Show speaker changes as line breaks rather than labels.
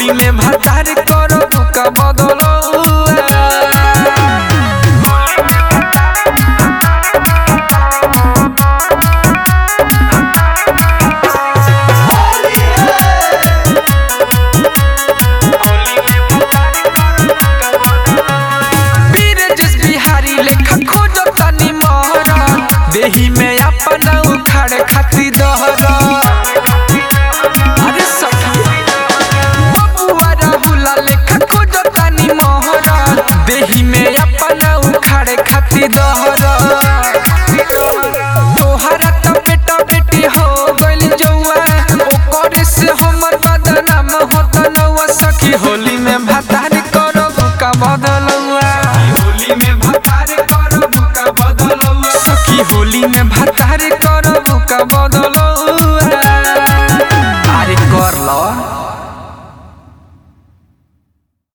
होली में भतार करब का बदलौआ बीरजस बिहारी लेखा खोजो तनी मोहरा देही में अपना उखाड़ खाती दहरा अरे सखी बबुआ राहुला लेखा खोजो तनी मोहरा देही में अपना उखाड़ खाती दहरा तोहरा तो बेटा बेटी हो गइल जौआ ओकर से हमर बदनाम होत नौआ सखी होली में भतार करब का बदलौआ होली में भतार करब का बदलौआ सखी होली में भतार